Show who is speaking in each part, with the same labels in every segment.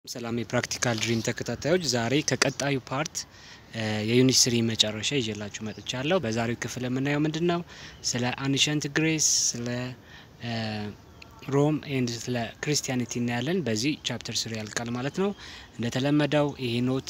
Speaker 1: ሰላም የፕራክቲካል ድሪም ተከታታዮች፣ ዛሬ ከቀጣዩ ፓርት የዩኒት ስሪ መጨረሻ ይዤላችሁ መጥቻለሁ። በዛሬው ክፍል የምናየው ምንድን ነው? ስለ አንሸንት ግሬስ፣ ስለ ሮም ኤንድ ስለ ክርስቲያኒቲ እናያለን። በዚህ ቻፕተር ስሪ ያልቃል ማለት ነው። እንደተለመደው ይሄ ኖት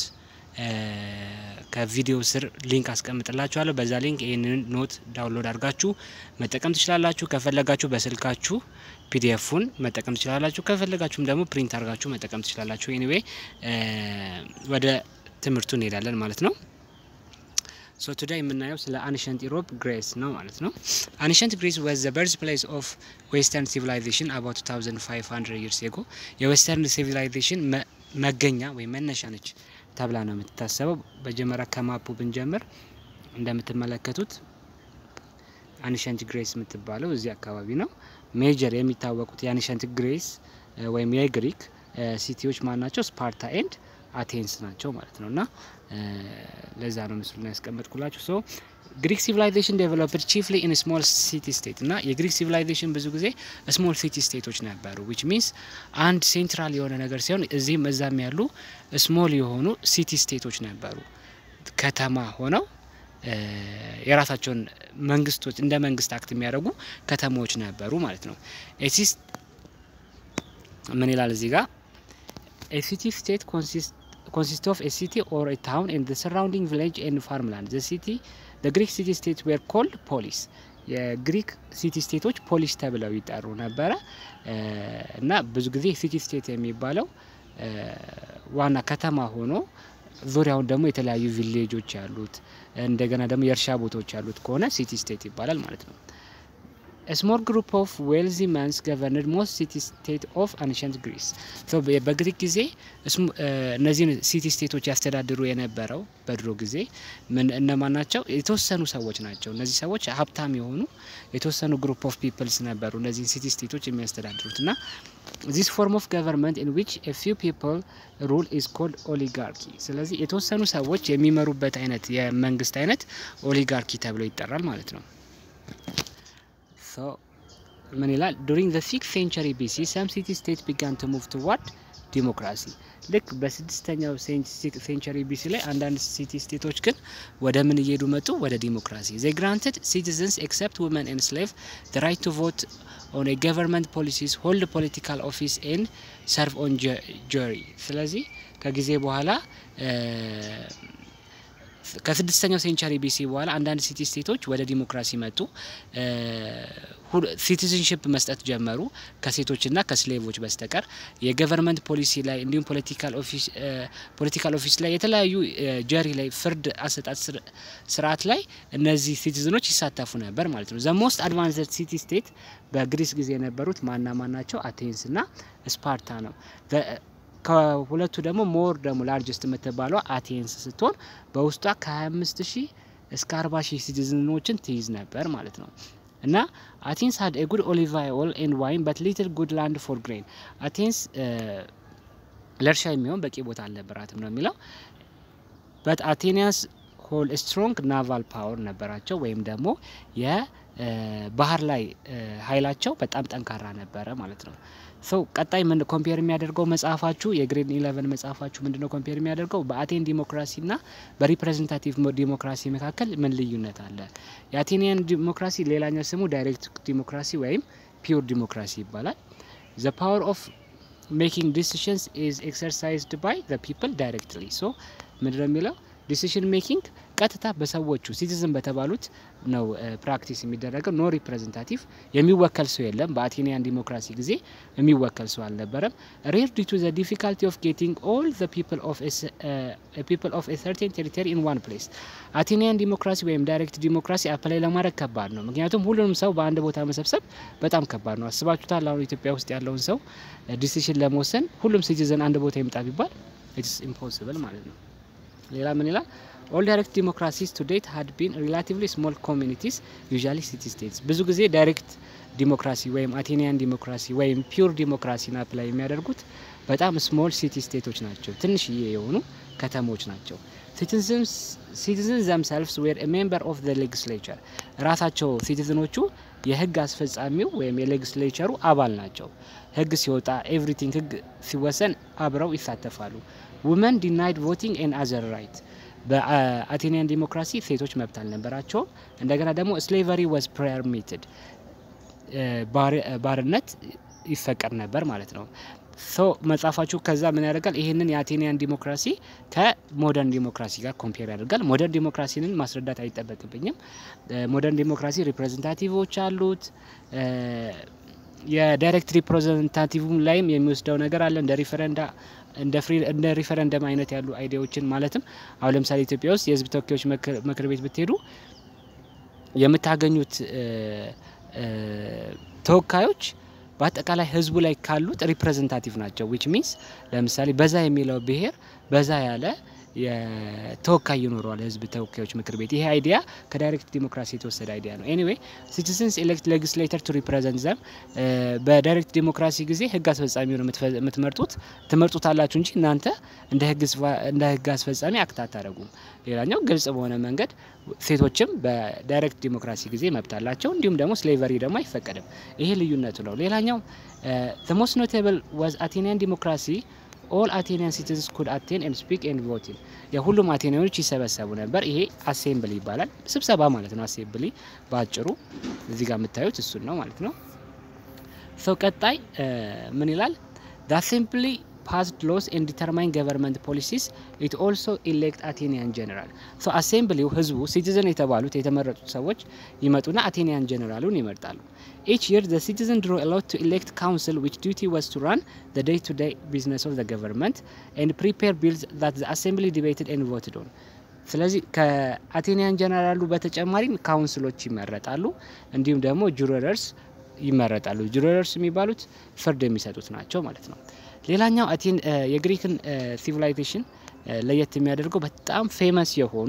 Speaker 1: ከቪዲዮ ስር ሊንክ አስቀምጥላችኋለሁ። በዛ ሊንክ ይህንን ኖት ዳውንሎድ አድርጋችሁ መጠቀም ትችላላችሁ። ከፈለጋችሁ በስልካችሁ ፒዲኤፉን መጠቀም ትችላላችሁ። ከፈለጋችሁም ደግሞ ፕሪንት አድርጋችሁ መጠቀም ትችላላችሁ። ኤኒዌይ ወደ ትምህርቱ እንሄዳለን ማለት ነው። ሶ ቱዳይ የምናየው ስለ አንሸንት ኢሮፕ ግሬስ ነው ማለት ነው። አንሸንት ግሬስ ዋዝ ዘ በርዝ ፕሌስ ኦፍ ዌስተርን ሲቪላይዜሽን አባውት 2500 ይርስ ኤጎ የዌስተርን ሲቪላይዜሽን መገኛ ወይም መነሻ ነች ተብላ ነው የምትታሰበው። መጀመሪያ ከማፑ ብንጀምር እንደምትመለከቱት አንሸንት ግሬስ የምትባለው እዚህ አካባቢ ነው። ሜጀር የሚታወቁት የአንሸንት ግሬስ ወይም የግሪክ ሲቲዎች ማን ናቸው? ስፓርታ ኤንድ አቴንስ ናቸው ማለት ነው። እና ለዛ ነው ምስሉ ላይ ያስቀመጥኩላችሁ። ሶ ግሪክ ሲቪላይዜሽን ዴቨሎፕድ ቺፍሊ ኢን ስሞል ሲቲ ስቴት እና የግሪክ ሲቪላይዜሽን ብዙ ጊዜ ስሞል ሲቲ ስቴቶች ነበሩ። ዊች ሚንስ አንድ ሴንትራል የሆነ ነገር ሲሆን እዚህም እዛም ያሉ ስሞል የሆኑ ሲቲ ስቴቶች ነበሩ። ከተማ ሆነው የራሳቸውን መንግስቶች እንደ መንግስት አክት የሚያደርጉ ከተሞች ነበሩ ማለት ነው። ኤሲስ ምን ይላል እዚህ ጋር ኤሲቲ ስቴት consist of a city or a town and the surrounding village and farmland. The city, the Greek city states were called polis. የግሪክ ሲቲ ስቴቶች ፖሊስ ተብለው ይጠሩ ነበረ እና ብዙ ጊዜ ሲቲ ስቴት የሚባለው ዋና ከተማ ሆኖ ዙሪያውን ደግሞ የተለያዩ ቪሌጆች ያሉት እንደገና ደግሞ የእርሻ ቦታዎች ያሉት ከሆነ ሲቲ ስቴት ይባላል ማለት ነው። ስሞል ግሩፕ ኦፍ ዌልዚ ማንስ ገቨርንድ ሞስት ሲቲ ስቴት ኦፍ አንሸንት ግሪስ። በግሪክ ጊዜ እነዚህን ሲቲ ስቴቶች ያስተዳድሩ የነበረው በድሮ ጊዜ ምን እነማን ናቸው? የተወሰኑ ሰዎች ናቸው። እነዚህ ሰዎች ሀብታም የሆኑ የተወሰኑ ግሩፕ ኦፍ ፒፕልስ ነበሩ እነዚህን ሲቲ ስቴቶች የሚያስተዳድሩት እና ዚስ ፎርም ኦፍ ገቨርንመንት ኢን ዊች ኤ ፊው ፒፕል ሩል ኢዝ ኮልድ ኦሊጋርኪ። ስለዚህ የተወሰኑ ሰዎች የሚመሩበት አይነት የመንግስት አይነት ኦሊጋርኪ ተብሎ ይጠራል ማለት ነው። ምን ይላል? ዱሪንግ ዘ ሲክስ ሴንቸሪ ቢሲ ሰም ሲቲ ስቴት ቢጋን ቱ ሙቭ ቱዋርድ ዲሞክራሲ። ልክ በስድስተኛው ሴንቸሪ ቢሲ ላይ አንዳንድ ሲቲ ስቴቶች ግን ወደ ምን እየሄዱ መጡ? ወደ ዲሞክራሲ። ዘ ግራንትድ ሲቲዘንስ ኤክሰፕት ውመን ኤንድ ስሌቭ ዘ ራይት ቱ ቮት ኦን ገቨርንመንት ፖሊሲስ ሆልድ ፖለቲካል ኦፊስ ኤንድ ሰርቭ ኦን ጁሪ። ስለዚህ ከጊዜ በኋላ ከስድስተኛው ሴንቸሪ ቢሲ በኋላ አንዳንድ ሲቲ ስቴቶች ወደ ዲሞክራሲ መጡ። ሲቲዝንሽፕ መስጠት ጀመሩ ከሴቶችና ከስሌቮች በስተቀር የገቨርንመንት ፖሊሲ ላይ እንዲሁም ፖለቲካል ኦፊስ ላይ የተለያዩ ጀሪ ላይ ፍርድ አሰጣጥ ስርዓት ላይ እነዚህ ሲቲዝኖች ይሳተፉ ነበር ማለት ነው። ዘ ሞስት አድቫንስድ ሲቲ ስቴት በግሪስ ጊዜ የነበሩት ማና ማን ናቸው? አቴንስ እና ስፓርታ ነው። ከሁለቱ ደግሞ ሞር ደግሞ ላርጀስት የምትባለው አቴንስ ስትሆን በውስጧ ከ25 ሺህ እስከ 40 ሺህ ሲቲዝኖችን ትይዝ ነበር ማለት ነው። እና አቴንስ ሀድ ጉድ ኦሊቭ ኦይል ኤንድ ዋይን በት ሊትል ጉድ ላንድ ፎር ግሬን። አቴንስ ለእርሻ የሚሆን በቂ ቦታ አልነበራትም ነው የሚለው። በት አቴኒያንስ ሆል ስትሮንግ ናቫል ፓወር ነበራቸው ወይም ደግሞ የባህር ላይ ኃይላቸው በጣም ጠንካራ ነበረ ማለት ነው። ሰው ቀጣይ ምን ኮምፔር የሚያደርገው መጽሐፋችሁ የግሬድ ኢለቨን መጽሐፋችሁ ምንድነው ኮምፔር የሚያደርገው በአቴን ዲሞክራሲና በሪፕሬዘንታቲቭ ዲሞክራሲ መካከል ምን ልዩነት አለ? የአቴኒያን ዲሞክራሲ ሌላኛው ስሙ ዳይሬክት ዲሞክራሲ ወይም ፒውር ዲሞክራሲ ይባላል። ዘ ፓወር ኦፍ ሜኪንግ ዲሲሽንስ ኢዝ ኤክሰርሳይዝድ ባይ ዘ ፒፕል ዳይሬክትሊ። ሶ ምንድነው የሚለው ዲሲሽን ሜኪንግ ቀጥታ በሰዎቹ ሲቲዝን በተባሉት ነው ፕራክቲስ የሚደረገው። ኖ ሪፕሬዘንታቲቭ የሚወከል ሰው የለም። በአቴኒያን ዲሞክራሲ ጊዜ የሚወከል ሰው አልነበረም። ሬር ዲ ቱ ዘ ዲፊካልቲ ኦፍ ጌቲንግ ኦል ዘ ፒፕል ኦፍ ኤ ሰርቴን ቴሪቶሪ ኢን ዋን ፕሌስ። አቴኒያን ዲሞክራሲ ወይም ዳይሬክት ዲሞክራሲ አፕላይ ለማድረግ ከባድ ነው። ምክንያቱም ሁሉንም ሰው በአንድ ቦታ መሰብሰብ በጣም ከባድ ነው። አስባችሁታል? አሁን ኢትዮጵያ ውስጥ ያለውን ሰው ዲሲሽን ለመወሰን ሁሉም ሲቲዝን አንድ ቦታ ይምጣ ቢባል ኢትስ ኢምፖሲብል ማለት ነው። ሌላ ምን ይላል? ኦል ዳይሬክት ዲሞክራሲስ ቱ ዴት ሀድ ቢን ሪላቲቭሊ ስሞል ኮሚኒቲስ ዩዥዋሊ ሲቲ ስቴትስ። ብዙ ጊዜ ዳይሬክት ዲሞክራሲ ወይም አቴኒያን ዲሞክራሲ ወይም ፒውር ዲሞክራሲን አፕላይ የሚያደርጉት በጣም ስሞል ሲቲ ስቴቶች ናቸው፣ ትንሽዬ የሆኑ ከተሞች ናቸው። ሲቲዝን ዘምሰልፍስ ዌር ሜምበር ኦፍ ዘ ሌጊስሌቸር ራሳቸው ሲቲዝኖቹ የህግ አስፈጻሚው ወይም የሌጊስሌቸሩ አባል ናቸው። ህግ ሲወጣ ኤቭሪቲንግ ህግ ሲወሰን አብረው ይሳተፋሉ። ውመን ዲናይድ ቮቲንግ ኤን አዘር ራይት በአቴኒያን ዲሞክራሲ ሴቶች መብት አልነበራቸውም። እንደገና ደግሞ ስሌቨሪ ወዝ ፐርሚትድ ባርነት ይፈቀድ ነበር ማለት ነው። ሶ መጽሐፋችሁ ከዛ ምን ያደርጋል? ይህንን የአቴኒያን ዲሞክራሲ ከሞደርን ዲሞክራሲ ጋር ኮምፔር ያደርጋል። ሞደርን ዲሞክራሲንን ማስረዳት አይጠበቅብኝም። ሞደርን ዲሞክራሲ ሪፕሬዘንታቲቮች አሉት። የዳይሬክት ሪፕሬዘንታቲቭም ላይም የሚወስደው ነገር አለ እንደ ሪፈረንዳ እንደ ሪፈረንደም አይነት ያሉ አይዲያዎችን ማለትም አሁን ለምሳሌ ኢትዮጵያ ውስጥ የህዝብ ተወካዮች ምክር ቤት ብትሄዱ የምታገኙት ተወካዮች በአጠቃላይ ህዝቡ ላይ ካሉት ሪፕሬዘንታቲቭ ናቸው። ዊች ሚንስ ለምሳሌ በዛ የሚለው ብሄር በዛ ያለ የተወካይ ይኖረዋል ህዝብ ተወካዮች ምክር ቤት። ይሄ አይዲያ ከዳይሬክት ዲሞክራሲ የተወሰደ አይዲያ ነው። ኤኒዌይ ሲቲዝንስ ኤሌክት ሌጊስሌተር ቱ ሪፕሬዘንት ዘም። በዳይሬክት ዲሞክራሲ ጊዜ ህግ አስፈጻሚውን የምትመርጡት ትመርጡታላችሁ እንጂ እናንተ እንደ ህግ አስፈጻሚ አክት አታደርጉም። ሌላኛው ግልጽ በሆነ መንገድ ሴቶችም በዳይሬክት ዲሞክራሲ ጊዜ መብት አላቸው። እንዲሁም ደግሞ ስሌቨሪ ደግሞ አይፈቀድም። ይሄ ልዩነቱ ነው። ሌላኛው ዘ ሞስት ኖቴብል ዋዝ አቴኒያን ዲሞክራሲ ኦል አቴኒያን ሲቲዝንስ ኩድ አቴን ኤንድ ስፒክ ኤንድ ቮቲን የሁሉም አቴኒያኖች ይሰበሰቡ ነበር። ይሄ አሴምብሊ ይባላል። ስብሰባ ማለት ነው። አሴምብሊ በአጭሩ እዚህ ጋር የምታዩት እሱን ነው ማለት ነው። ሰው ቀጣይ ምን ይላል? አሴምብሊ ፓስድ ሎስ ኤንድ ዲተርማይን ገቨርንመንት ፖሊሲስ ኢት ኦልሶ ኢሌክት አቴኒያን ጀነራል ሶ አሴምብሊው ህዝቡ ሲቲዝን የተባሉት የተመረጡት ሰዎች ይመጡና አቴኒያን ጀነራሉን ይመርጣሉ። ኢች የር ዘ ሲቲዝን ድሮ አላውድ ቱ ኢሌክት ካውንስል ዊች ዲቲ ዋዝ ቱ ራን ዘ ዴይ ቱ ዴይ ቢዝነስ ኦፍ ዘ ገቨርንመንት ኤንድ ፕሪፔር ቢልስ ዛት ዘ አሴምብሊ ዲቤትድ ኤንድ ቮትድ ኦን ስለዚህ ከአቴኒያን ጀነራሉ በተጨማሪም ካውንስሎች ይመረጣሉ። እንዲሁም ደግሞ ጁሮረርስ ይመረጣሉ። ጁሮረርስ የሚባሉት ፍርድ የሚሰጡት ናቸው ማለት ነው። ሌላኛው አቴን የግሪክን ሲቪላይዜሽን ለየት የሚያደርገው በጣም ፌመስ የሆኑ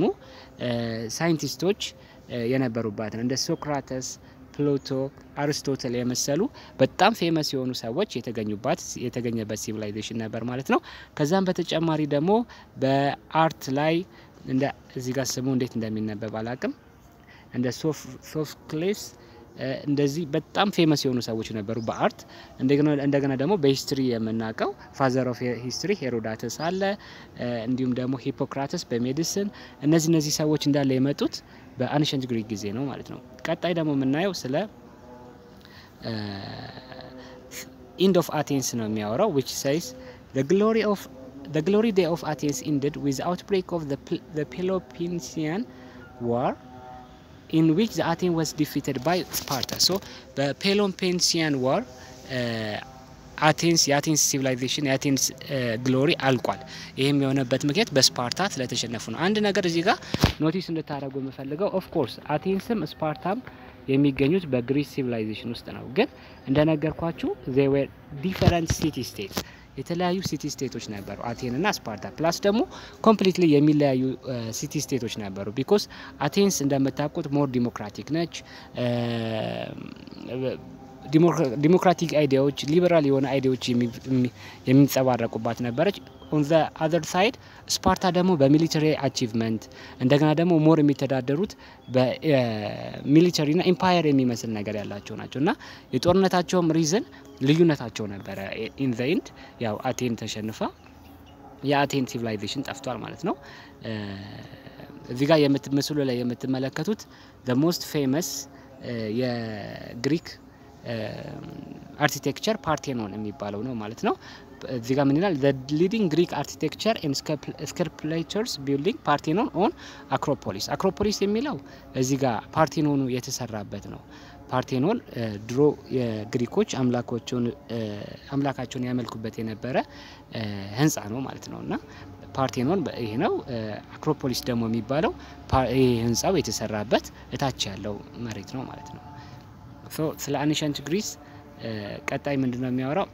Speaker 1: ሳይንቲስቶች የነበሩባት ነው። እንደ ሶክራተስ፣ ፕሉቶ፣ አርስቶትል የመሰሉ በጣም ፌመስ የሆኑ ሰዎች የተገኙባት የተገኘበት ሲቪላይዜሽን ነበር ማለት ነው። ከዛም በተጨማሪ ደግሞ በአርት ላይ እንደ እዚህ ጋር ስሙ እንዴት እንደሚነበብ አላቅም እንደ ሶፍክሌስ እንደዚህ በጣም ፌመስ የሆኑ ሰዎች ነበሩ በአርት። እንደገና ደግሞ በሂስትሪ የምናውቀው ፋዘር ኦፍ ሂስትሪ ሄሮዳተስ አለ። እንዲሁም ደግሞ ሂፖክራተስ በሜዲሲን እነዚህ እነዚህ ሰዎች እንዳለ የመጡት በአንሸንት ግሪክ ጊዜ ነው ማለት ነው። ቀጣይ ደግሞ የምናየው ስለ ኢንድ ኦፍ አቴንስ ነው የሚያወራው ዊች ሳይስ ግሎሪ ኦፍ The glory day of Athens ended with the outbreak of the, the Peloponnesian War in which the Athens was defeated by Sparta. So በፔሎፔንሲያን ዋር አቴንስ የአቴንስ ሲቪላይዜሽን የአቴንስ ግሎሪ አልቋል። ይህም የሆነበት ምክንያት በስፓርታ ስለተሸነፉ ነው። አንድ ነገር እዚህ ጋር ኖቲስ እንድታደረጉ የምፈልገው ኦፍኮርስ አቴንስም ስፓርታም የሚገኙት በግሪስ ሲቪላይዜሽን ውስጥ ነው። ግን እንደነገርኳችሁ ዜ ዌር ዲፈረንት ሲቲ ስቴትስ የተለያዩ ሲቲ ስቴቶች ነበሩ፣ አቴንና ስፓርታ። ፕላስ ደግሞ ኮምፕሊትሊ የሚለያዩ ሲቲ ስቴቶች ነበሩ። ቢኮዝ አቴንስ እንደምታውቁት ሞር ዲሞክራቲክ ነች። ዲሞክራቲክ አይዲያዎች፣ ሊበራል የሆነ አይዲያዎች የሚንጸባረቁባት ነበረች። ኦን ዘ አዘር ሳይድ ስፓርታ ደግሞ በሚሊተሪ አቺቭመንት እንደገና ደግሞ ሞር የሚተዳደሩት በሚሊተሪና ኢምፓየር የሚመስል ነገር ያላቸው ናቸው እና የጦርነታቸውም ሪዝን ልዩነታቸው ነበረ። ኢን ዘ ኢንድ ያው አቴን ተሸንፋ የአቴን ሲቪላይዜሽን ጠፍቷል ማለት ነው። እዚህ ጋር ምስሉ ላይ የምትመለከቱት ዘ ሞስት ፌመስ የግሪክ አርኪቴክቸር ፓርቴኖን የሚባለው ነው ማለት ነው። እዚህ ጋር ምን ይላል? ዘ ሊዲንግ ግሪክ አርኪቴክቸር ኤንድ ስከልፕቸርስ ቢልዲንግ ፓርቴኖን ኦን አክሮፖሊስ። አክሮፖሊስ የሚለው እዚህ ጋር ፓርቴኖኑ የተሰራበት ነው። ፓርቴኖን ድሮ የግሪኮች አምላካቸውን ያመልኩበት የነበረ ህንፃ ነው ማለት ነው እና ፓርቴኖን ይሄ ነው። አክሮፖሊስ ደግሞ የሚባለው ይህ ህንፃው የተሰራበት እታች ያለው መሬት ነው ማለት ነው። ስለ አንሸንት ግሪስ ቀጣይ ምንድን ነው የሚያወራው?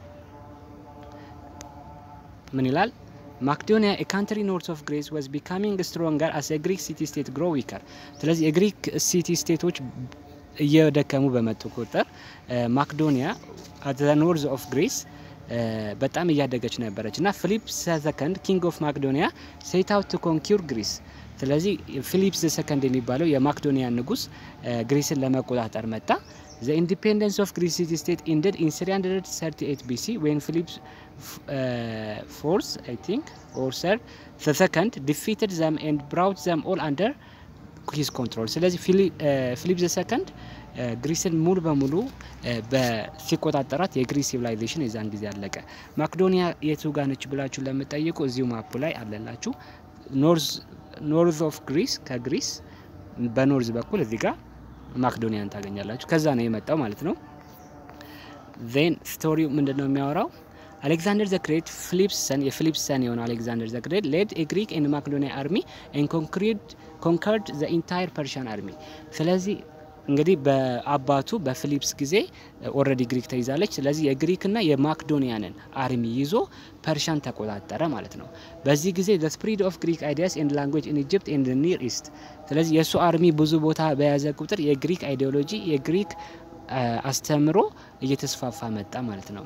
Speaker 1: ምን ይላል? ማክዶኒያ ካንትሪ ኖርት ኦፍ ግሬስ ዋዝ ቢካሚንግ ስትሮንገር አስ ግሪክ ሲቲ ስቴት ግሮ ዊከር። ስለዚህ የግሪክ ሲቲ ስቴቶች እየደከሙ በመጡ ቁጥር ማክዶኒያ አት ዘ ኖርዝ ኦፍ ግሬስ በጣም እያደገች ነበረች እና ፊሊፕ ሰከንድ ኪንግ ኦፍ ማክዶኒያ ሴት አውት ቱ ኮንኪር ግሪስ ስለዚህ ፊሊፕስ ሰከንድ የሚባለው የማክዶኒያ ንጉስ ግሪስን ለመቆጣጠር መጣ። ዘ ኢንዲፔንደንስ ኦፍ ግሪስ ሲቲ ስቴት ኢንድድ ኢን 338 ቢሲ ዌን ፊሊፕስ ፎርስ አይ ቲንክ ኦር ሰር ሰከንድ ዲፊትድ ዘም ኤንድ ብራውት ዘም ኦል አንደር ሂዝ ኮንትሮል። ስለዚህ ፊሊፕ ዘ ሰከንድ ግሪስን ሙሉ በሙሉ ሲቆጣጠራት የግሪስ ሲቪላይዜሽን የዛን ጊዜ አለቀ። ማክዶኒያ የቱ ጋ ነች ብላችሁ ለምጠይቁ እዚሁ ማፑ ላይ አለላችሁ። ኖርዝ ኦፍ ግሪስ ከግሪስ በኖርዝ በኩል እዚህ ጋር ማክዶኒያን ታገኛላችሁ። ከዛ ነው የመጣው ማለት ነው። ዜን ስቶሪው ምንድን ነው የሚያወራው? አሌክዛንደር ዘ ግሬት ፊሊፕስ ሰን የፊሊፕስ ሰን የሆነው አሌክዛንደር ዘ ግሬት ሌድ ግሪክ ኤንድ ማክዶኒያ አርሚ ኤንድ ኮንከርድ ዘ ኢንታየር ፐርሺያን አርሚ። ስለዚህ እንግዲህ በአባቱ በፊሊፕስ ጊዜ ኦልሬዲ ግሪክ ተይዛለች። ስለዚህ የግሪክና የማክዶኒያንን አርሚ ይዞ ፐርሻን ተቆጣጠረ ማለት ነው። በዚህ ጊዜ ዘ ስፕሪድ ኦፍ ግሪክ አይዲያስ ኤንድ ላንጉዌጅ ኢን ኢጅፕት ኤንድ ኒር ኢስት። ስለዚህ የእሱ አርሚ ብዙ ቦታ በያዘ ቁጥር የግሪክ አይዲዮሎጂ የግሪክ አስተምሮ እየተስፋፋ መጣ ማለት ነው።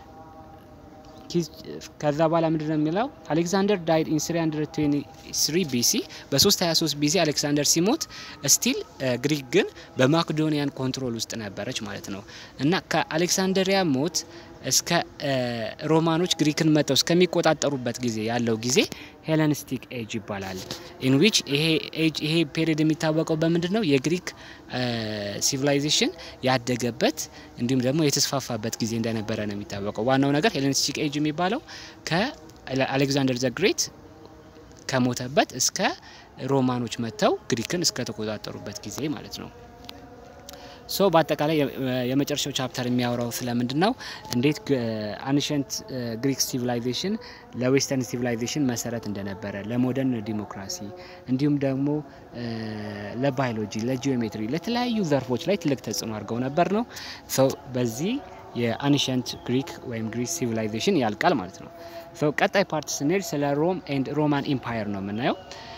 Speaker 1: ከዛ በኋላ ምንድን ነው የሚለው አሌክዛንደር ዳይድ ኢን 323 ቢሲ በ323 ቢሲ አሌክሳንደር ሲሞት ስቲል ግሪክ ግን በማክዶኒያን ኮንትሮል ውስጥ ነበረች ማለት ነው እና ከአሌክሳንደሪያ ሞት እስከ ሮማኖች ግሪክን መጥተው እስከሚቆጣጠሩበት ጊዜ ያለው ጊዜ ሄለኒስቲክ ኤጅ ይባላል። ኢን ዊች ይሄ ፔሪድ የሚታወቀው በምንድን ነው? የግሪክ ሲቪላይዜሽን ያደገበት እንዲሁም ደግሞ የተስፋፋበት ጊዜ እንደነበረ ነው የሚታወቀው። ዋናው ነገር ሄለኒስቲክ ኤጅ የሚባለው ከአሌክዛንደር ዘ ግሬት ከሞተበት እስከ ሮማኖች መጥተው ግሪክን እስከተቆጣጠሩበት ጊዜ ማለት ነው። ሶ በአጠቃላይ የመጨረሻው ቻፕተር የሚያወራው ስለምንድን ነው? እንዴት አንሸንት ግሪክ ሲቪላይዜሽን ለዌስተርን ሲቪላይዜሽን መሰረት እንደነበረ፣ ለሞደርን ዲሞክራሲ እንዲሁም ደግሞ ለባዮሎጂ፣ ለጂኦሜትሪ፣ ለተለያዩ ዘርፎች ላይ ትልቅ ተጽዕኖ አድርገው ነበር ነው። ሶ በዚህ የአንሸንት ግሪክ ወይም ግሪክ ሲቪላይዜሽን ያልቃል ማለት ነው። ሶ ቀጣይ ፓርት ስንሄድ ስለ ሮም ኤንድ ሮማን ኢምፓየር ነው የምናየው።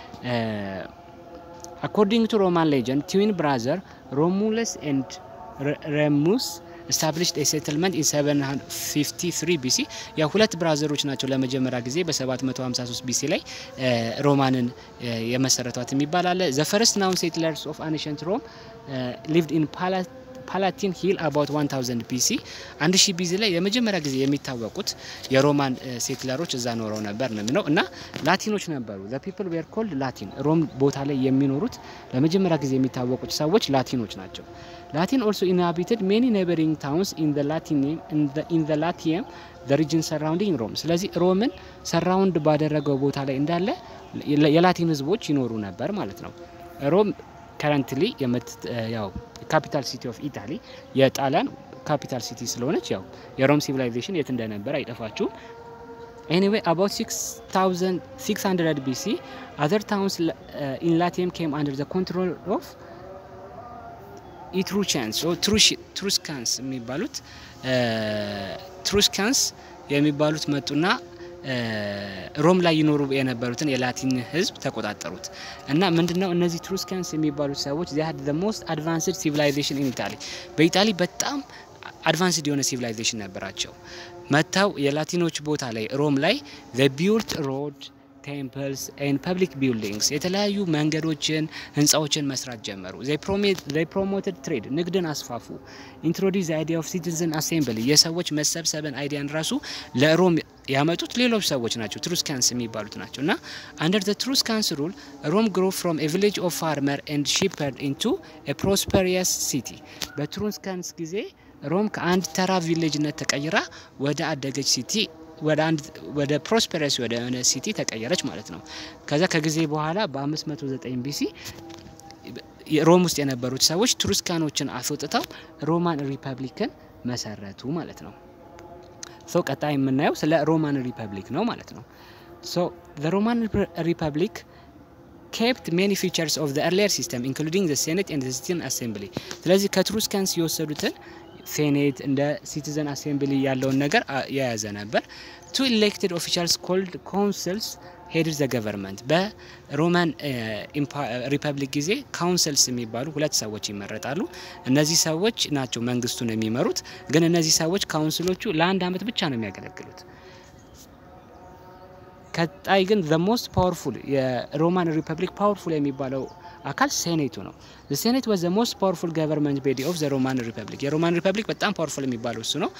Speaker 1: አኮርዲንግ ቱ ሮማን ሌጀንድ ትዊን ብራዘር ሮሙለስ ኤንድ ሬሙስ ስታብሊሽድ ሴትልመንት ኢን 753 ቢሲ ያ ሁለት ብራዘሮች ናቸው ለመጀመሪያ ጊዜ በ753 ቢሲ ላይ ሮማንን የመሰረቷት የሚባል አለ። ዘ ፈርስት ናውን ሴትለርስ ኦፍ አንሸንት ሮም ሊቭድ ኢን ፓላቲን ሂል አባውት 1000 ቢሲ 1000 ቢሲ ላይ የመጀመሪያ ጊዜ የሚታወቁት የሮማን ሴትለሮች እዛ ኖረው ነበር ነው የሚለው እና ላቲኖች ነበሩ። ዘ ፒፕል ዌር ኮልድ ላቲን ሮም ቦታ ላይ የሚኖሩት ለመጀመሪያ ጊዜ የሚታወቁት ሰዎች ላቲኖች ናቸው። ላቲን ኦልሶ ኢንሃቢትድ ሜኒ ኔበሪንግ ታውንስ ኢን ዘ ላቲየም ዘ ሪጅን ሰራውንዲንግ ሮም። ስለዚህ ሮምን ሰራውንድ ባደረገው ቦታ ላይ እንዳለ የላቲን ህዝቦች ይኖሩ ነበር ማለት ነው። ሮም ከረንትሊ ያው ካፒታል ሲቲ ኦፍ ኢታሊ የጣሊያን ካፒታል ሲቲ ስለሆነች ያው የሮም ሲቪላይዜሽን የት እንደነበረ አይጠፋችሁም። ኤኒዌይ አባውት 6600 ቢሲ አዘር ታውንስ ኢን ላቲየም ኬም አንደር ዘ ኮንትሮል ኦፍ ኢትሩቻንስ ትሩስካንስ የሚባሉት ትሩስካንስ የሚባሉት መጡና ሮም ላይ ይኖሩ የነበሩትን የላቲን ህዝብ ተቆጣጠሩት እና ምንድነው እነዚህ ትሩስካንስ የሚባሉት ሰዎች ዚ ሀድ ሞስት አድቫንስድ ሲቪላይዜሽን ኢን ኢታሊ በኢጣሊ በጣም አድቫንስድ የሆነ ሲቪላይዜሽን ነበራቸው። መጥተው የላቲኖች ቦታ ላይ ሮም ላይ ዘ ቢውልት ሮድ ቴምፕልስ ኤንድ ፐብሊክ ቢልዲንግስ የተለያዩ መንገዶችን፣ ህንፃዎችን መስራት ጀመሩ። ዘይ ፕሮሞትድ ትሬድ ንግድን አስፋፉ። ኢንትሮዲስ አይዲያ ኦፍ ሲቲዝን አሴምብሊ የሰዎች መሰብሰብን አይዲያን ራሱ ለሮም ያመጡት ሌሎች ሰዎች ናቸው፣ ትሩስካንስ የሚባሉት ናቸው። እና አንደር ዘ ትሩስካንስ ሩል ሮም ግሮ ፍሮም ኤ ቪሌጅ ኦፍ ፋርመር ኤንድ ሺፐርድ ኢንቱ ኤ ፕሮስፐሪየስ ሲቲ። በትሩስካንስ ጊዜ ሮም ከአንድ ተራ ቪሌጅነት ተቀይራ ወደ አደገች ሲቲ ወደ አንድ ወደ ፕሮስፐረስ ወደ ሆነ ሲቲ ተቀየረች ማለት ነው። ከዛ ከጊዜ በኋላ በ509 ቢሲ ሮም ውስጥ የነበሩት ሰዎች ትሩስካኖችን አስወጥተው ሮማን ሪፐብሊክን መሰረቱ ማለት ነው። ሶ ቀጣይ የምናየው ስለ ሮማን ሪፐብሊክ ነው ማለት ነው። ሶ ዘ ሮማን ሪፐብሊክ ኬፕት ሜኒ ፊቸርስ ኦፍ ዘ ኤርሊየር ሲስተም ኢንክሉዲንግ ዘ ሴኔት ኤንድ ሲቲዝን አሴምብሊ። ስለዚህ ከትሩስካንስ የወሰዱትን ሴኔት እንደ ሲቲዘን አሴምብሊ ያለውን ነገር የያዘ ነበር። ቱ ኢሌክትድ ኦፊሻልስ ኮልድ ኮንስልስ ሄድ ዘ ገቨርንመንት በሮማን ሪፐብሊክ ጊዜ ካውንስልስ የሚባሉ ሁለት ሰዎች ይመረጣሉ። እነዚህ ሰዎች ናቸው መንግስቱን የሚመሩት። ግን እነዚህ ሰዎች ካውንስሎቹ ለአንድ አመት ብቻ ነው የሚያገለግሉት። ቀጣይ ግን ዘ ሞስት ፓወርፉል የሮማን ሪፐብሊክ ፓወርፉል የሚባለው አካል ሴኔቱ ነው። ሴኔት ወዝ ዘ ሞስት ፓወርፉል ገቨርንመንት ቤዲ ኦፍ ዘ ሮማን ሪፐብሊክ። የሮማን ሪፐብሊክ በጣም ፓወርፉል የሚባለው እሱ ነው።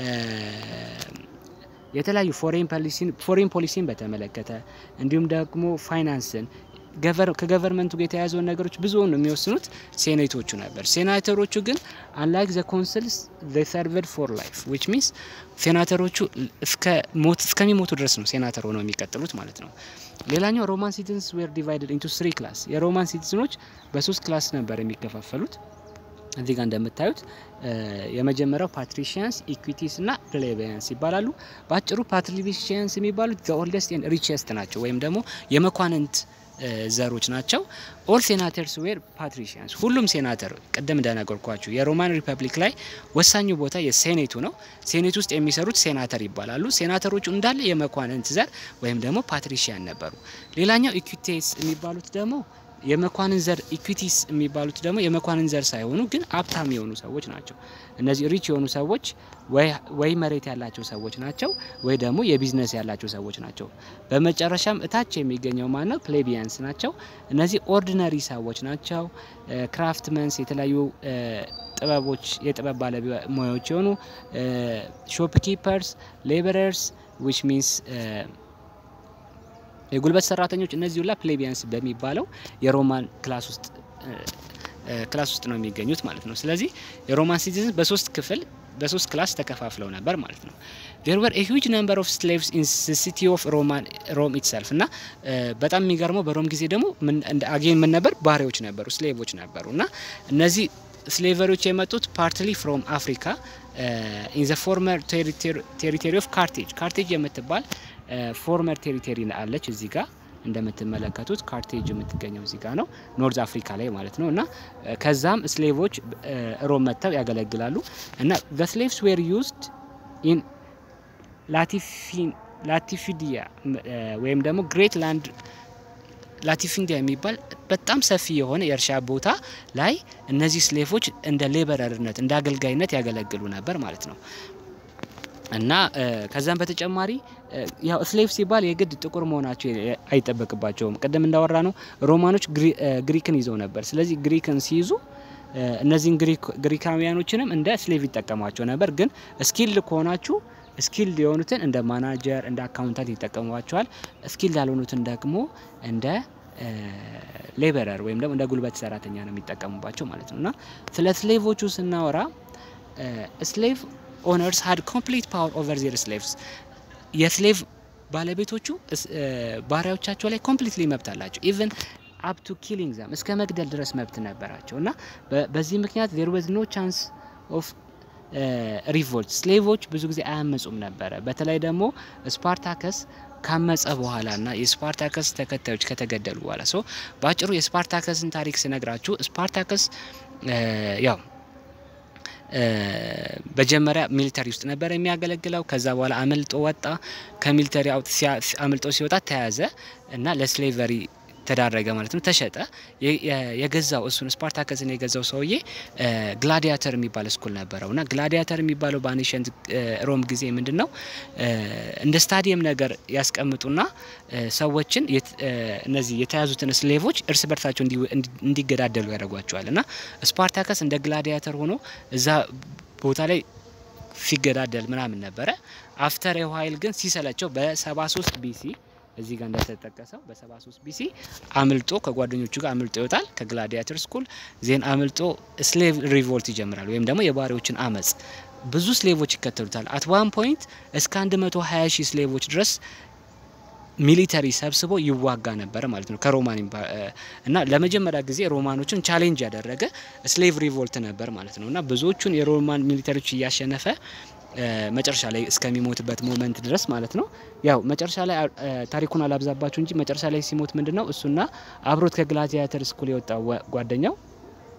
Speaker 1: የተለያዩ ፎሬን ፖሊሲን በተመለከተ እንዲሁም ደግሞ ፋይናንስን ከገቨርንመንቱ ጋር የተያያዘውን ነገሮች ብዙውን የሚወስኑት ሴኔቶቹ ነበር። ሴናተሮቹ ግን አንላይክ ዘ ኮንስልስ ሰርቨድ ፎር ላይፍ ዊች ሚንስ ሴናተሮቹ እስከሚሞቱ ድረስ ነው ሴናተር ሆነው የሚቀጥሉት ማለት ነው። ሌላኛው ሮማን ሲቲዝንስ ዌር ዲቫይድድ ኢንቱ ስሪ ክላስ። የሮማን ሲቲዝኖች በሶስት ክላስ ነበር የሚከፋፈሉት። እዚህ ጋር እንደምታዩት የመጀመሪያው ፓትሪሺያንስ፣ ኢኩዊቲስ እና ፕሌቢያንስ ይባላሉ። በአጭሩ ፓትሪሺያንስ የሚባሉት ዘ ኦልደስት ኤንድ ሪቸስት ናቸው ወይም ደግሞ የመኳንንት ዘሮች ናቸው። ኦል ሴናተርስ ዌር ፓትሪሺያንስ። ሁሉም ሴናተር ቅድም እንደነገርኳችሁ የሮማን ሪፐብሊክ ላይ ወሳኙ ቦታ የሴኔቱ ነው። ሴኔት ውስጥ የሚሰሩት ሴናተር ይባላሉ። ሴናተሮቹ እንዳለ የመኳንንት ዘር ወይም ደግሞ ፓትሪሺያን ነበሩ። ሌላኛው ኢኩዊቴስ የሚባሉት ደግሞ የመኳንን ዘር ኢኩዊቲስ የሚባሉት ደግሞ የመኳንን ዘር ሳይሆኑ ግን ሀብታም የሆኑ ሰዎች ናቸው። እነዚህ ሪች የሆኑ ሰዎች ወይ መሬት ያላቸው ሰዎች ናቸው፣ ወይ ደግሞ የቢዝነስ ያላቸው ሰዎች ናቸው። በመጨረሻም እታች የሚገኘው ማን ነው? ፕሌቢያንስ ናቸው። እነዚህ ኦርዲነሪ ሰዎች ናቸው። ክራፍትመንስ፣ የተለያዩ ጥበቦች የጥበብ ባለሙያዎች የሆኑ ሾፕ ኪፐርስ፣ ሌበረርስ ዊች ሚንስ የጉልበት ሰራተኞች እነዚህ ሁላ ፕሌቢያንስ በሚባለው የሮማን ክላስ ውስጥ ክላስ ውስጥ ነው የሚገኙት ማለት ነው። ስለዚህ የሮማን ሲቲዝን በሶስት ክፍል በሶስት ክላስ ተከፋፍለው ነበር ማለት ነው። ዴር ወር ሂውጅ ነምበር ኦፍ ስሌቭስ ኢን ሲቲ ኦፍ ሮማን ሮም ኢትሰልፍ እና በጣም የሚገርመው በሮም ጊዜ ደግሞ አጌን ምን ነበር ባሪያዎች ነበሩ፣ ስሌቮች ነበሩ እና እነዚህ ስሌቨሮች የመጡት ፓርትሊ ፍሮም አፍሪካ ኢን ዘ ፎርመር ቴሪቶሪ ኦፍ ካርቴጅ ካርቴጅ የምትባል ፎርመር ቴሪቶሪ አለች እዚህ ጋር እንደምትመለከቱት ካርቴጅ የምትገኘው እዚህ ጋር ነው፣ ኖርዝ አፍሪካ ላይ ማለት ነው። እና ከዛም ስሌቮች ሮም መጥተው ያገለግላሉ እና ዘ ስሌቭስ ዌር ዩዝድ ኢን ላቲፊዲያ ወይም ደግሞ ግሬት ላንድ ላቲፊንዲያ የሚባል በጣም ሰፊ የሆነ የእርሻ ቦታ ላይ እነዚህ ስሌፎች እንደ ሌበረርነት እንደ አገልጋይነት ያገለግሉ ነበር ማለት ነው። እና ከዛም በተጨማሪ ያው ስሌቭ ሲባል የግድ ጥቁር መሆናቸው አይጠበቅባቸውም። ቅድም እንዳወራ ነው ሮማኖች ግሪክን ይዘው ነበር። ስለዚህ ግሪክን ሲይዙ እነዚህን ግሪካውያኖችንም እንደ ስሌቭ ይጠቀሟቸው ነበር። ግን ስኪልድ ከሆናችሁ ስኪልድ የሆኑትን እንደ ማናጀር፣ እንደ አካውንታንት ይጠቀሟቸዋል። ስኪልድ ያልሆኑትን ደግሞ እንደ ሌበረር ወይም ደግሞ እንደ ጉልበት ሰራተኛ ነው የሚጠቀሙባቸው ማለት ነው። እና ስለ ስሌቮቹ ስናወራ ስሌቭ ኦነርስ ሀድ ኮምፕሊት ፓወር ኦቨር ዜር ስሌቭስ የስሌቭ ባለቤቶቹ ባሪያዎቻቸው ላይ ኮምፕሊትሊ መብት አላቸው። ኢቨን አፕ ቱ ኪሊንግ ዛም እስከ መግደል ድረስ መብት ነበራቸው እና በዚህ ምክንያት ዜር ወዝ ኖ ቻንስ ኦፍ ሪቮልት ስሌቮች ብዙ ጊዜ አያመጹም ነበረ። በተለይ ደግሞ ስፓርታከስ ካመጸ በኋላ ና የስፓርታከስ ተከታዮች ከተገደሉ በኋላ ሰው በአጭሩ የስፓርታከስን ታሪክ ስነግራችሁ ስፓርታከስ ያው በጀመሪያ ሚሊተሪ ውስጥ ነበር የሚያገለግለው። ከዛ በኋላ አመልጦ ወጣ። ከሚሊተሪ አምልጦ ሲወጣ ተያዘ እና ለስሌቨሪ ተዳረገ ማለት ነው። ተሸጠ። የገዛው እሱን ስፓርታከስን የገዛው ሰውዬ ግላዲያተር የሚባል ስኩል ነበረው እና ግላዲያተር የሚባለው በአንሸንት ሮም ጊዜ ምንድን ነው እንደ ስታዲየም ነገር ያስቀምጡና ሰዎችን እነዚህ የተያዙትን ስሌቮች እርስ በርሳቸው እንዲገዳደሉ ያደርጓቸዋል እና ስፓርታከስ እንደ ግላዲያተር ሆኖ እዛ ቦታ ላይ ሲገዳደል ምናምን ነበረ። አፍተር የኋይል ግን ሲሰለቸው በ73 ቢሲ እዚህ ጋር እንደተጠቀሰው በ73 ቢሲ አምልጦ ከጓደኞቹ ጋር አምልጦ ይወጣል ከግላዲያተር ስኩል ዜን አምልጦ ስሌቭ ሪቮልት ይጀምራል ወይም ደግሞ የባሪዎችን አመጽ ብዙ ስሌቮች ይከተሉታል አት ዋን ፖይንት እስከ 120 ሺህ ስሌቮች ድረስ ሚሊተሪ ሰብስቦ ይዋጋ ነበር ማለት ነው ከሮማን እና ለመጀመሪያ ጊዜ ሮማኖችን ቻሌንጅ ያደረገ ስሌቭ ሪቮልት ነበር ማለት ነው እና ብዙዎቹን የሮማን ሚሊተሪዎች እያሸነፈ መጨረሻ ላይ እስከሚሞትበት ሞመንት ድረስ ማለት ነው። ያው መጨረሻ ላይ ታሪኩን አላብዛባችሁ እንጂ መጨረሻ ላይ ሲሞት ምንድን ነው እሱና አብሮት ከግላዲያተር ስኩል የወጣው ጓደኛው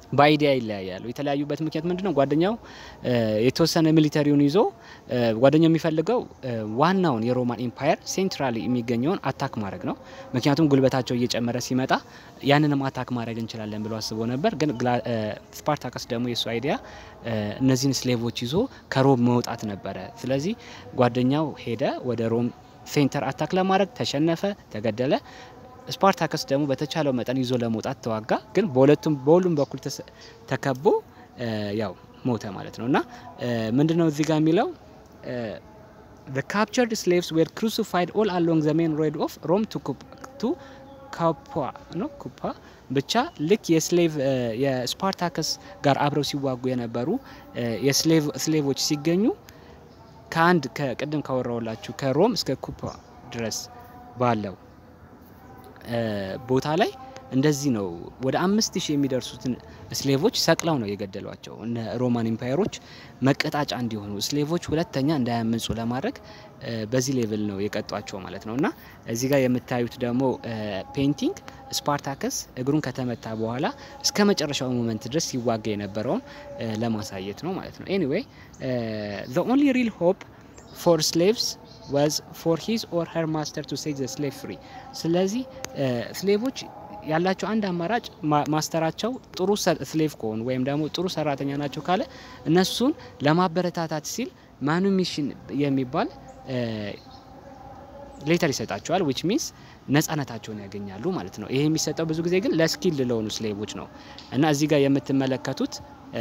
Speaker 1: በአይዲያ ይለያያሉ። የተለያዩበት ምክንያት ምንድን ነው? ጓደኛው የተወሰነ ሚሊተሪውን ይዞ ጓደኛው የሚፈልገው ዋናውን የሮማን ኤምፓየር ሴንትራሊ የሚገኘውን አታክ ማድረግ ነው። ምክንያቱም ጉልበታቸው እየጨመረ ሲመጣ ያንንም አታክ ማድረግ እንችላለን ብሎ አስቦ ነበር። ግን ስፓርታከስ ደግሞ የእሱ አይዲያ እነዚህን ስሌቮች ይዞ ከሮም መውጣት ነበረ። ስለዚህ ጓደኛው ሄደ ወደ ሮም ሴንተር አታክ ለማድረግ ተሸነፈ፣ ተገደለ። ስፓርታከስ ደግሞ በተቻለው መጠን ይዞ ለመውጣት ተዋጋ። ግን በሁለቱም በሁሉም በኩል ተከቦ ያው ሞተ ማለት ነው። እና ምንድነው እዚህ ጋር የሚለው the captured slaves were crucified all along the main road of Rome to to ካፓ ነው ኩፓ ብቻ ልክ የስሌቭ የስፓርታከስ ጋር አብረው ሲዋጉ የነበሩ የስሌቮች ሲገኙ ከአንድ ከቅድም ካወራውላችሁ ከሮም እስከ ኩፓ ድረስ ባለው ቦታ ላይ እንደዚህ ነው። ወደ አምስት ሺህ የሚደርሱትን ስሌቮች ሰቅለው ነው የገደሏቸው። እነ ሮማን ኢምፓየሮች መቀጣጫ እንዲሆኑ ስሌቮች ሁለተኛ እንዳያመጹ ለማድረግ በዚህ ሌቭል ነው የቀጧቸው ማለት ነው። እና እዚህ ጋር የምታዩት ደግሞ ፔይንቲንግ ስፓርታከስ እግሩን ከተመታ በኋላ እስከ መጨረሻው ሞመንት ድረስ ሲዋጋ የነበረውን ለማሳየት ነው ማለት ነው። ኤኒዌይ ዘ ኦንሊ ሪል ሆፕ ፎር ስሌቭስ ዋዝ ፎር ሂዝ ኦር ሄር ማስተር ቱ ሴት ዘ ስሌቭ ፍሪ። ስለዚህ ስሌቮች ያላቸው አንድ አማራጭ ማስተራቸው ጥሩ ስሌቭ ከሆኑ ወይም ደግሞ ጥሩ ሰራተኛ ናቸው ካለ እነሱን ለማበረታታት ሲል ማኑሚሽን የሚባል ሌተር ይሰጣቸዋል። ዊች ሚንስ ነጻነታቸውን ያገኛሉ ማለት ነው። ይሄ የሚሰጠው ብዙ ጊዜ ግን ለስኪል ለሆኑ ስሌቮች ነው እና እዚህ ጋር የምትመለከቱት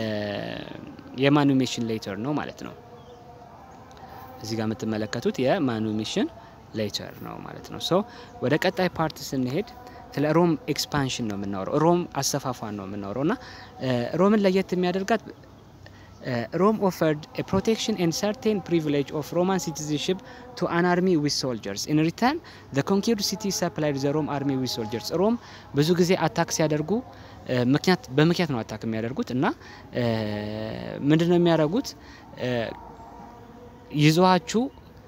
Speaker 1: የማኑሚሽን ሌተር ነው ማለት ነው። እዚህ ጋር የምትመለከቱት የማኑሚሽን ሌተር ነው ማለት ነው። ሶ ወደ ቀጣይ ፓርት ስንሄድ ስለ ሮም ኤክስፓንሽን ነው የምናወራው። ሮም አሰፋፋን ነው የምናወራው እና ሮምን ለየት የሚያደርጋት ሮም ኦፈርድ ፕሮቴክሽን ኤንድ ሰርቴን ፕሪቪሌጅ ኦፍ ሮማን ሲቲዝንሽፕ ቱ አን አርሚ ዊዝ ሶልጀርስ ኢን ሪተርን ዘ ኮንኪርድ ሲቲ ሰፕላይድ ዘ ሮም አርሚ ዊዝ ሶልጀርስ። ሮም ብዙ ጊዜ አታክ ሲያደርጉ ምክንያት በምክንያት ነው አታክ የሚያደርጉት እና ምንድን ነው የሚያደርጉት ይዟችሁ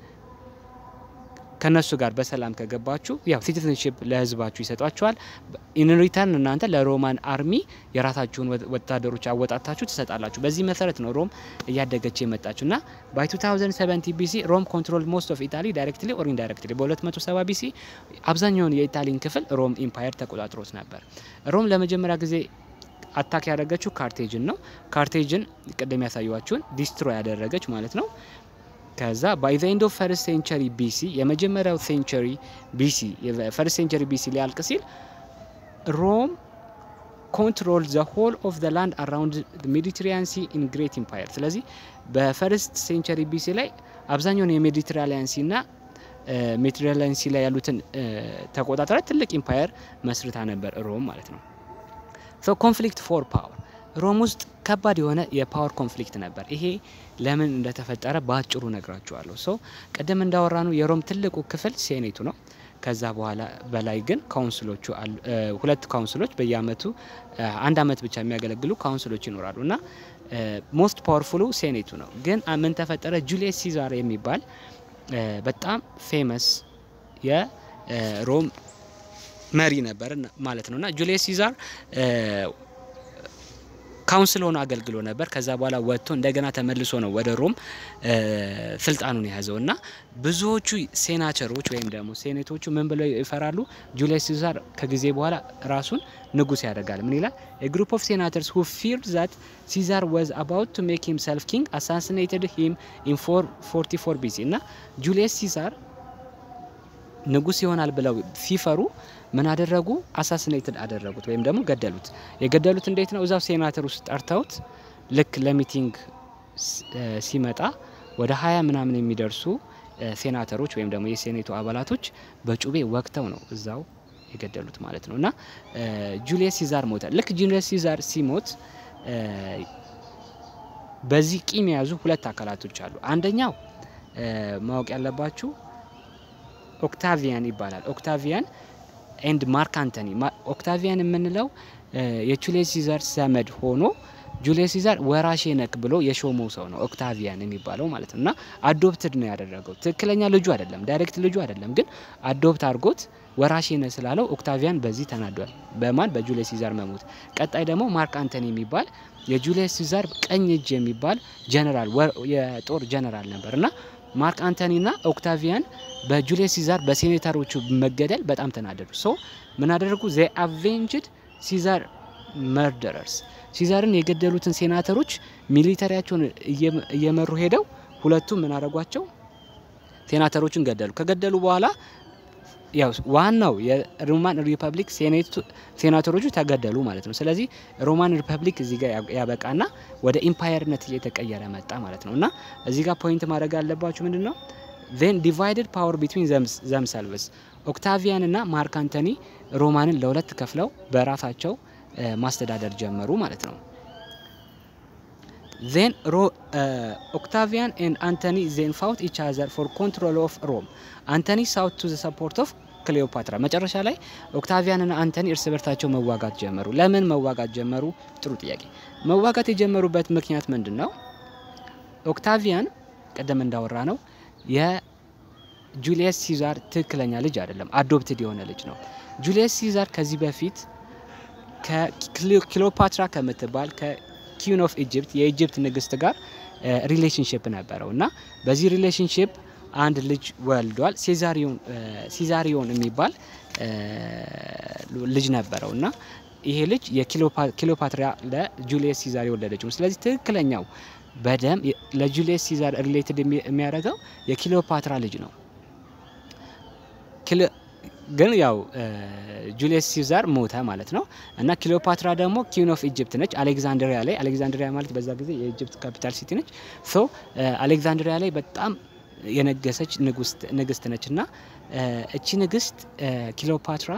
Speaker 1: ከነሱ ጋር በሰላም ከገባችሁ ያው ሲቲዝንሽፕ ለህዝባችሁ ይሰጧችኋል። ኢን ሪተርን እናንተ ለሮማን አርሚ የራሳችሁን ወታደሮች አወጣታችሁ ትሰጣላችሁ። በዚህ መሰረት ነው ሮም እያደገች የመጣችሁ እና ባይ 2070 ቢሲ ሮም ኮንትሮል ሞስት ኦፍ ኢታሊ ዳይሬክትሊ ኦር ኢንዳይሬክትሊ በ270 ቢሲ አብዛኛውን የኢታሊን ክፍል ሮም ኢምፓየር ተቆጣጥሮት ነበር። ሮም ለመጀመሪያ ጊዜ አታክ ያደረገችው ካርቴጅን ነው። ካርቴጅን ቅድም ያሳዩዋችሁን ዲስትሮይ ያደረገች ማለት ነው። ከዛ ባይ ዘ ኤንድ ኦፍ ፈርስት ሴንቸሪ ቢሲ የመጀመሪያው ሴንቸሪ ቢሲ ፈርስት ሴንቸሪ ቢሲ ሊያልቅ ሲል ሮም ኮንትሮል ዘ ሆል ኦፍ ዘ ላንድ አራውንድ ሜዲትራኒያን ሲ ኢን ግሬት ኢምፓየር። ስለዚህ በፈርስት ሴንቸሪ ቢሲ ላይ አብዛኛውን የሜዲትራኒያን ሲ ና ሜዲትራኒያን ሲ ላይ ያሉትን ተቆጣጠረ ትልቅ ኢምፓየር መስርታ ነበር ሮም ማለት ነው። ሶ ኮንፍሊክት ፎር ፓወር ሮም ውስጥ ከባድ የሆነ የፓወር ኮንፍሊክት ነበር። ይሄ ለምን እንደተፈጠረ በአጭሩ ነግራችኋለሁ። ሶ ቅድም እንዳወራኑ የሮም ትልቁ ክፍል ሴኔቱ ነው። ከዛ በኋላ በላይ ግን ካውንስሎቹ አሉ። ሁለት ካውንስሎች በየአመቱ አንድ አመት ብቻ የሚያገለግሉ ካውንስሎች ይኖራሉ እና ሞስት ፓወርፉሉ ሴኔቱ ነው። ግን ምን ተፈጠረ? ጁሊየስ ሲዛር የሚባል በጣም ፌመስ የሮም መሪ ነበር ማለት ነው እና ጁሊየስ ሲዛር ካውንስል ሆኖ አገልግሎ ነበር። ከዛ በኋላ ወጥቶ እንደገና ተመልሶ ነው ወደ ሮም ስልጣኑን የያዘው እና ብዙዎቹ ሴናቸሮች ወይም ደግሞ ሴኔቶቹ ምን ብለው ይፈራሉ? ጁሊየስ ሲዛር ከጊዜ በኋላ ራሱን ንጉስ ያደርጋል። ምን ይላል? ግሩፕ ኦፍ ሴናተርስ ሁ ፊርድ ዛት ሲዛር ዋዝ አባውት ቱ ሜክ ሂምሰልፍ ኪንግ አሳሲኔትድ ሂም ኢን 444 ቢሲ እና ጁሊየስ ሲዛር ንጉስ ይሆናል ብለው ሲፈሩ ምን አደረጉ? አሳሲኔትድ አደረጉት ወይም ደግሞ ገደሉት። የገደሉት እንዴት ነው? እዛው ሴናተር ውስጥ ጠርተውት ልክ ለሚቲንግ ሲመጣ ወደ ሀያ ምናምን የሚደርሱ ሴናተሮች ወይም ደግሞ የሴኔቱ አባላቶች በጩቤ ወቅተው ነው እዛው የገደሉት ማለት ነው። እና ጁሊየስ ሲዛር ሞተ። ልክ ጁሊየስ ሲዛር ሲሞት በዚህ ቂም የያዙ ሁለት አካላቶች አሉ። አንደኛው ማወቅ ያለባችሁ ኦክታቪያን ይባላል። ኦክታቪያን ኤንድ ማርክ አንቶኒ። ኦክታቪያን የምንለው የጁሊየስ ሲዛር ዘመድ ሆኖ ጁሊየስ ሲዛር ወራሼ ነክ ብሎ የሾመው ሰው ነው ኦክታቪያን የሚባለው ማለት ነው። እና አዶፕትድ ነው ያደረገው። ትክክለኛ ልጁ አይደለም፣ ዳይሬክት ልጁ አይደለም፣ ግን አዶፕት አድርጎት ወራሽ ነህ ስላለው ኦክታቪያን በዚህ ተናዷል። በማን በጁሊየስ ሲዛር መሞት። ቀጣይ ደግሞ ማርክ አንቶኒ የሚባል የጁሊየስ ሲዛር ቀኝ እጅ የሚባል ጀነራል የጦር ጀነራል ነበር እና ማርክ አንቶኒና ኦክታቪያን በጁሊየስ ሲዛር በሴኔተሮቹ መገደል በጣም ተናደዱ። ሶ ምን አደረጉ? ዘ አቬንጅድ ሲዛር መርደረርስ ሲዛርን የገደሉትን ሴናተሮች ሚሊተሪያቸውን እየመሩ ሄደው ሁለቱም ምን አደረጓቸው? ሴናተሮችን ገደሉ። ከገደሉ በኋላ ያው ዋናው የሮማን ሪፐብሊክ ሴናተሮቹ ተገደሉ ማለት ነው። ስለዚህ ሮማን ሪፐብሊክ እዚህ ጋር ያበቃና ወደ ኢምፓየርነት እየተቀየረ መጣ ማለት ነው። እና እዚህ ጋር ፖይንት ማድረግ ያለባችሁ ምንድን ነው ዜን ዲቫይድድ ፓወር ቢትዊን ዘምሰልቭስ ኦክታቪያን እና ማርክ አንቶኒ ሮማንን ለሁለት ከፍለው በራሳቸው ማስተዳደር ጀመሩ ማለት ነው። ዜን ኦክታቪያን ኤንድ አንቶኒ ዜን ፋውት ኢች አዘር ፎር ኮንትሮል ኦፍ ሮም አንቶኒ ሳውት ቱ ዘ ሰፖርት ኦፍ ክሊዮፓትራ። መጨረሻ ላይ ኦክታቪያንና አንቶኒ እርስ በርሳቸው መዋጋት ጀመሩ። ለምን መዋጋት ጀመሩ? ጥሩ ጥያቄ። መዋጋት የጀመሩበት ምክንያት ምንድን ነው? ኦክታቪያን ቅድም እንዳወራ ነው የጁሊየስ ሲዛር ትክክለኛ ልጅ አይደለም፣ አዶፕትድ የሆነ ልጅ ነው። ጁሊየስ ሲዛር ከዚህ በፊት ከክሊዮፓትራ ከምትባል ከኪውን ኦፍ ኢጅፕት የኢጅፕት ንግስት ጋር ሪሌሽንሽፕ ነበረው እና በዚህ ሪሌሽንሽፕ አንድ ልጅ ወልዷል። ሲዛሪዮን የሚባል ልጅ ነበረው እና ይሄ ልጅ የክሊዮፓትራ ለጁሊየስ ሲዛር የወለደችው ነው። ስለዚህ ትክክለኛው በደም ለጁሊየስ ሲዛር ሪሌትድ የሚያደርገው የክሊዮፓትራ ልጅ ነው። ግን ያው ጁሊየስ ሲዛር ሞተ ማለት ነው እና ክሊዮፓትራ ደግሞ ኪን ኦፍ ኢጅፕት ነች። አሌክዛንድሪያ ላይ አሌክዛንድሪያ ማለት በዛ ጊዜ የኢጅፕት ካፒታል ሲቲ ነች። ሶ አሌክዛንድሪያ ላይ በጣም የነገሰች ንግስት ነች እና እቺ ንግስት ክሊዮፓትራ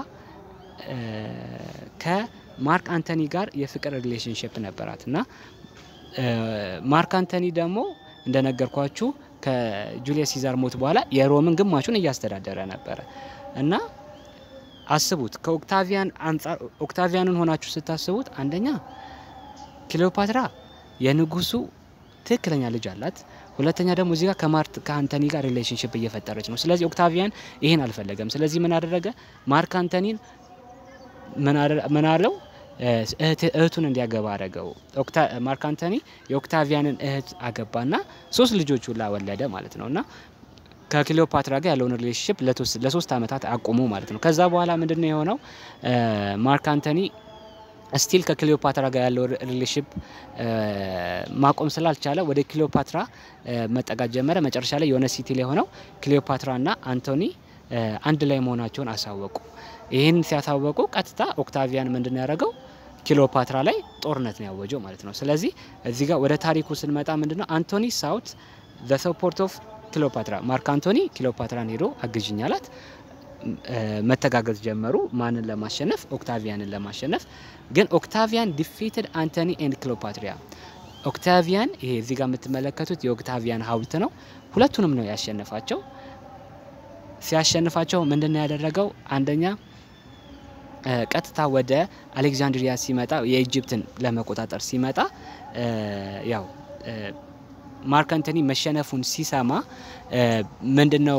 Speaker 1: ከማርክ አንቶኒ ጋር የፍቅር ሪሌሽንሽፕ ነበራት እና ማርክ አንቶኒ ደግሞ እንደነገርኳችሁ ከጁሊየስ ሲዛር ሞት በኋላ የሮምን ግማሹን እያስተዳደረ ነበረ እና አስቡት ከኦክታቪያን አንጻር ኦክታቪያንን ሆናችሁ ስታስቡት አንደኛ ክሊዮፓትራ የንጉሱ ትክክለኛ ልጅ አላት። ሁለተኛ ደግሞ እዚህ ጋር ከማርክ ከአንቶኒ ጋር ሪሌሽንሽፕ እየፈጠረች ነው። ስለዚህ ኦክታቪያን ይህን አልፈለገም። ስለዚህ ምን አደረገ? ማርክ አንቶኒን ምን አለው? እህቱን እንዲያገባ አደረገው። ማርክ አንቶኒ የኦክታቪያንን እህት አገባና ሶስት ልጆች ሁላ ወለደ ማለት ነው እና ከክሊዮፓትራ ጋር ያለውን ሪሌሽንሽፕ ለሶስት ዓመታት አቁሙ ማለት ነው። ከዛ በኋላ ምንድነው የሆነው? ማርክ አንቶኒ ስቲል ከክሊዮፓትራ ጋር ያለው ሪሌሽንሽፕ ማቆም ስላልቻለ ወደ ክሊዮፓትራ መጠጋት ጀመረ። መጨረሻ ላይ የሆነ ሲቲ ላይ ሆነው ክሊዮፓትራና አንቶኒ አንድ ላይ መሆናቸውን አሳወቁ። ይህን ሲያሳወቁ ቀጥታ ኦክታቪያን ምንድን ያደረገው ክሊዮፓትራ ላይ ጦርነት ነው ያወጀው ማለት ነው። ስለዚህ እዚህ ጋር ወደ ታሪኩ ስንመጣ ምንድነው አንቶኒ ሳውት ዘ ሰፖርት ኦፍ ክሊዮፓትራ ማርክ አንቶኒ ክሊዮፓትራን ሄዶ አግዥኝ አላት። መተጋገዝ ጀመሩ። ማንን ለማሸነፍ? ኦክታቪያንን ለማሸነፍ። ግን ኦክታቪያን ዲፊትድ አንቶኒ ኤንድ ክሊዮፓትሪያ። ኦክታቪያን ይሄ እዚህ ጋር የምትመለከቱት የኦክታቪያን ሀውልት ነው። ሁለቱንም ነው ያሸነፋቸው። ሲያሸንፋቸው ምንድን ነው ያደረገው? አንደኛ ቀጥታ ወደ አሌክዛንድሪያ ሲመጣ የኢጅፕትን ለመቆጣጠር ሲመጣ ያው ማርክ አንቶኒ መሸነፉን ሲሰማ ምንድነው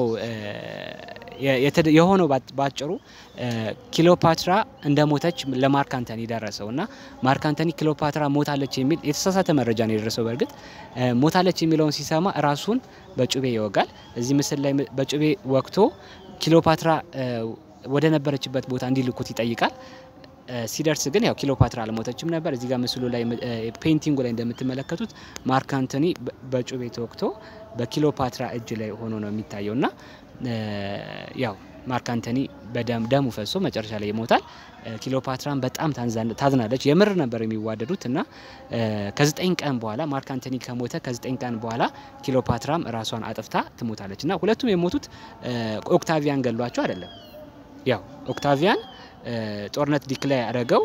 Speaker 1: የሆነው? ባጭሩ ክሊዮፓትራ እንደ ሞተች ለማርክ አንቶኒ ደረሰው እና ማርክ አንቶኒ ክሊዮፓትራ ሞታለች የሚል የተሳሳተ መረጃ ነው የደረሰው። በእርግጥ ሞታለች የሚለውን ሲሰማ ራሱን በጩቤ ይወጋል። እዚህ ምስል ላይ በጩቤ ወቅቶ ክሊዮፓትራ ወደ ነበረችበት ቦታ እንዲልኩት ይጠይቃል። ሲደርስ ግን ያው ክሊዮፓትራ አልሞተችም ነበር። እዚህ ጋር ምስሉ ላይ ፔይንቲንጉ ላይ እንደምትመለከቱት ማርክ አንቶኒ በጩቤ ተወግቶ በክሊዮፓትራ እጅ ላይ ሆኖ ነው የሚታየው እና ያው ማርክ አንቶኒ ደሙ ፈሶ መጨረሻ ላይ ይሞታል። ክሊዮፓትራን በጣም ታዝናለች። የምር ነበር የሚዋደዱት እና ከዘጠኝ ቀን በኋላ ማርክ አንቶኒ ከሞተ ከዘጠኝ ቀን በኋላ ክሊዮፓትራም ራሷን አጥፍታ ትሞታለች እና ሁለቱም የሞቱት ኦክታቪያን ገሏቸው አይደለም። ያው ኦክታቪያን ጦርነት ዲክላይ ያደረገው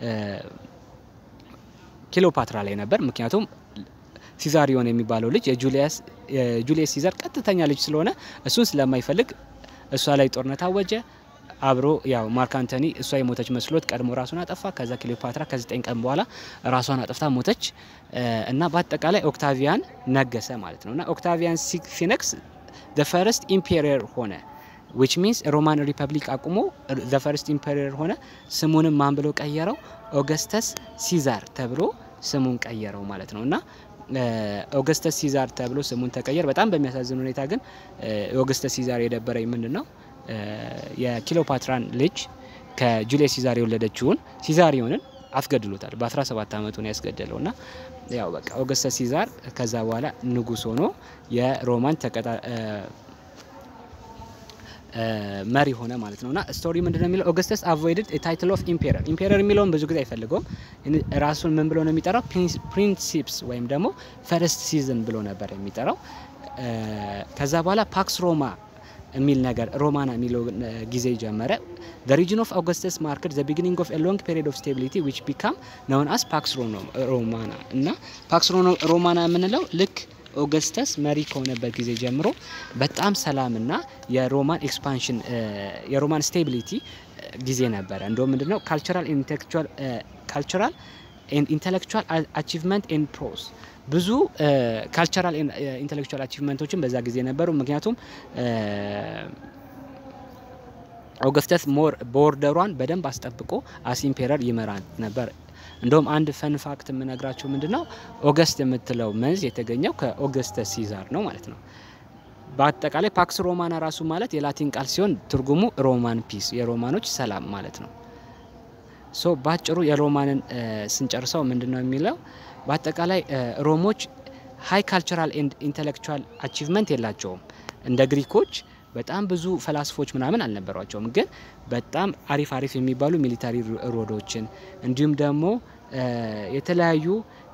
Speaker 1: ክሊዮፓትራ ላይ ነበር። ምክንያቱም ሲዛሪዮን የሚባለው ልጅ የጁሊየስ ሲዛር ቀጥተኛ ልጅ ስለሆነ እሱን ስለማይፈልግ እሷ ላይ ጦርነት አወጀ። አብሮ ያው ማርክ አንቶኒ እሷ የሞተች መስሎት ቀድሞ ራሱን አጠፋ። ከዛ ክሊዮፓትራ ከዘጠኝ ቀን በኋላ ራሷን አጥፍታ ሞተች እና በአጠቃላይ ኦክታቪያን ነገሰ ማለት ነው እና ኦክታቪያን ሲነክስ ዘ ፈርስት ኢምፔሪየር ሆነ ዊች ሚንስ ሮማን ሪፐብሊክ አቁሞ ዘ ፈርስት ኢምፐሪየር ሆነ። ስሙንም ማን ብሎ ቀየረው? ኦገስተስ ሲዛር ተብሎ ስሙን ቀየረው ማለት ነው እና ኦገስተስ ሲዛር ተብሎ ስሙን ተቀየር። በጣም በሚያሳዝን ሁኔታ ግን ኦገስተስ ሲዛር የደበረኝ ምንድን ነው የኪሎፓትራን ልጅ ከጁሊየስ ሲዛር የወለደችውን ሲዛሪዮንን አስገድሎታል። በ17 ዓመቱ ነው ያስገደለው እና ያው በቃ ኦገስተስ ሲዛር ከዛ በኋላ ንጉስ ሆኖ የሮማን ተቀጣ መሪ ሆነ ማለት ነው እና ስቶሪ ምንድነው የሚለው ኦገስተስ አቮይድድ ታይትል ኦፍ ኢምፔረር ኢምፔረር የሚለውን ብዙ ጊዜ አይፈልገውም። ራሱን ምን ብሎ ነው የሚጠራው? ፕሪንሲፕስ ወይም ደግሞ ፈርስት ሲዝን ብሎ ነበር የሚጠራው። ከዛ በኋላ ፓክስ ሮማ የሚል ነገር ሮማና የሚለው ጊዜ ጀመረ። the region of Augustus marked the beginning of a long period of stability which became known as pax romana እና ፓክስ ሮማና የምንለው ልክ ኦገስተስ መሪ ከሆነበት ጊዜ ጀምሮ በጣም ሰላምና የሮማን ኤክስፓንሽን የሮማን ስቴቢሊቲ ጊዜ ነበረ። እንደውም ምንድነው ካልቸራል ኢንቴሌክቹዋል ካልቸራል ኢንቴሌክቹዋል አቺቭመንት ኤንድ ፕሮስ ብዙ ካልቸራል ኢንቴሌክቹዋል አቺቭመንቶችን በዛ ጊዜ ነበሩ። ምክንያቱም ኦገስተስ ሞር ቦርደሯን በደንብ አስጠብቆ አስ ኢምፔረር ይመራ ነበር። እንደውም አንድ ፈን ፋክት የምነግራቸው ምንድነው ኦገስት የምትለው መንዝ የተገኘው ከኦገስተስ ሲዛር ነው ማለት ነው። በአጠቃላይ ፓክስ ሮማና ራሱ ማለት የላቲን ቃል ሲሆን ትርጉሙ ሮማን ፒስ የሮማኖች ሰላም ማለት ነው። ሶ ባጭሩ የሮማንን ስንጨርሰው ምንድነው የሚለው በአጠቃላይ ሮሞች ሀይ ካልቸራል ኤንድ ኢንቴሌክቹዋል አቺቭመንት የላቸውም። እንደ ግሪኮች በጣም ብዙ ፈላስፎች ምናምን አልነበሯቸውም። ግን በጣም አሪፍ አሪፍ የሚባሉ ሚሊታሪ ሮዶችን እንዲሁም ደግሞ የተለያዩ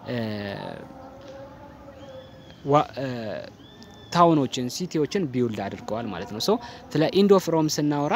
Speaker 1: ታውኖችን ሲቲዎችን ቢውልድ አድርገዋል ማለት ነው። ሶ ስለ ኢንድ ኦፍ ሮም ስናወራ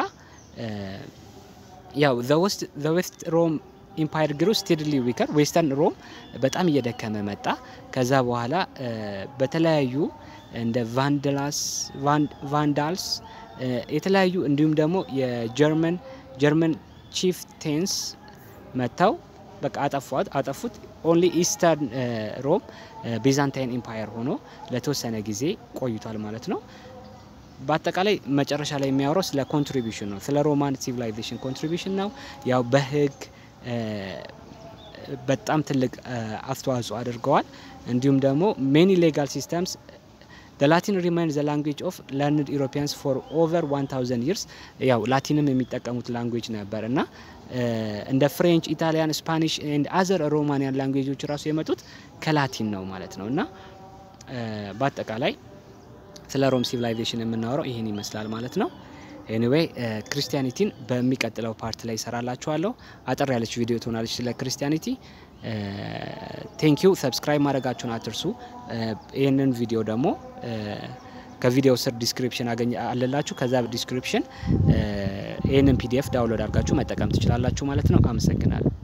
Speaker 1: ያው ዘ ዌስት ሮም ኢምፓየር ግሩ ስቴድሊ ዊከር ዌስተርን ሮም በጣም እየደከመ መጣ። ከዛ በኋላ በተለያዩ እንደ ቫንዳላስ ቫንዳልስ የተለያዩ እንዲሁም ደግሞ የጀርመን ጀርመን ቺፍቴንስ መጥተው በቃ አጠፏት አጠፉት። ኦንሊ ኢስተርን ሮም ቤዛንታይን ኢምፓየር ሆኖ ለተወሰነ ጊዜ ቆይቷል ማለት ነው። በአጠቃላይ መጨረሻ ላይ የሚያወራው ስለ ኮንትሪቢሽን ነው። ስለ ሮማን ሲቪላይዜሽን ኮንትሪቢሽን ነው። ያው በህግ በጣም ትልቅ አስተዋጽኦ አድርገዋል። እንዲሁም ደግሞ ሜኒ ሌጋል ሲስተምስ the latin remains the language of learned europeans for over 1000 years ያው ላቲንም የሚጠቀሙት ላንጉዌጅ ነበር እና እንደ ፍሬንች፣ ኢታሊያን፣ ስፓኒሽ ኤንድ አዘር ሮማኒያን ላንጉዌጆች ራሱ የመጡት ከላቲን ነው ማለት ነው እና በአጠቃላይ ስለ ሮም ሲቪላይዜሽን የምናወራው ይህን ይመስላል ማለት ነው። ኤኒዌይ ክርስቲያኒቲን በሚቀጥለው ፓርት ላይ ይሰራላችኋለሁ። አጠር ያለች ቪዲዮ ትሆናለች ስለ ክርስቲያኒቲ። ቴንኪዩ ሰብስክራይብ ማድረጋችሁን አትርሱ። ይህንን ቪዲዮ ደግሞ ከቪዲዮ ስር ዲስክሪፕሽን አለላችሁ። ከዛ ዲስክሪፕሽን ይህንን ፒዲኤፍ ዳውንሎድ አድርጋችሁ መጠቀም ትችላላችሁ ማለት ነው። አመሰግናለሁ።